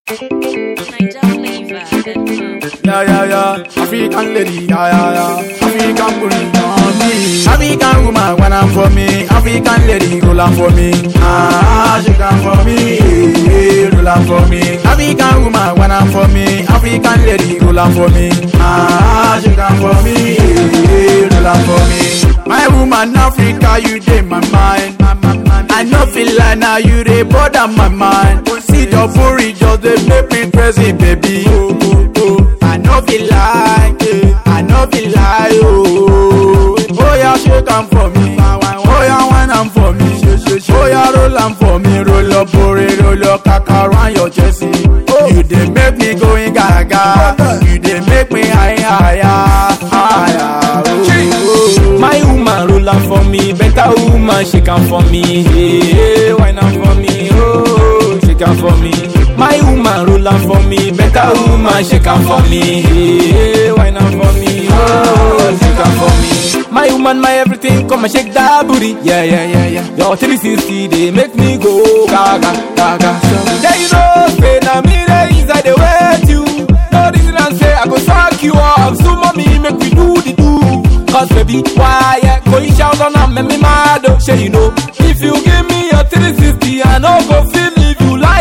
Niger flavor. Yeah, yeah, yeah. African lady, yeah, yeah, yeah. African booty, on me. African woman, when I'm for me. African lady, roll on for me. Ah, she come for me. Yeah, roll on for me. African woman, when I'm for me. African lady, roll on for me. Ah, she come for me. Yeah, roll on for me. My woman, Africa, you dey my mind. I no feel like now you dey bother my mind. See your booty just dey make me crazy, baby. Oh, oh, oh. I no feel like, eh, I no feel like, oh. Oh yeah, shake am for me. Oh yeah, wine am for me. Oh yeah, roll am for me. Roll up, booty, roll up, kaka round your chest. You dey make me going gaga. You dey make me higher, higher, higher. Oh, oh. My woman roll am for me, better woman shake am for me. Hey, wine am for me, oh, shake am for me. My woman roll am for me, better woman shake am for me. Hey, wine am for me, oh, shake am for me. My woman, my everything, come and shake that booty. Yeah, yeah, yeah, yeah. Your 360, they make me go gaga, gaga. Yeah, you know, say na me dey inside the wait you. No reason I say I go suck you up. So mommy, make we do the do. Cause baby, why yeah, going shout on and make me mad oh, Sure you know, if you give me your 360 I no go feel if you lie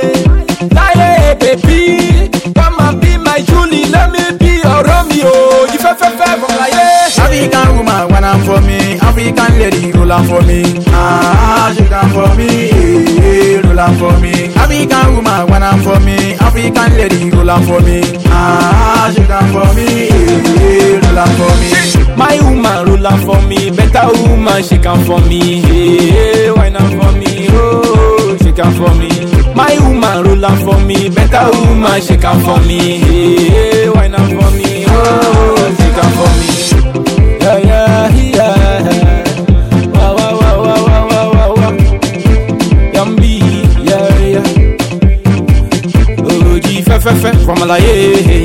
eh, lie eh, baby Come and be my Julie, let me be your Romeo You fe fe fe from like eh African woman, when I'm for me. African lady, roll on for me. Ah, she come for me. Yeah, roll on for me. African woman, when I'm for me. African lady, roll on for me. Ah, she come for me. Yeah, roll on for me. My woman roll am for me, better woman shake am for me. Hey, wine am for me, oh, shake am for me. My woman roll am for me, better woman shake am for me. Hey, wine am for me, oh, shake am for me. Yeah, yeah, yeah. Wow, wow, wow, wow, wow, wow, wow, wow. Yummy, yeah, yeah. Oh, G, fe, fe, fe, from Malaye.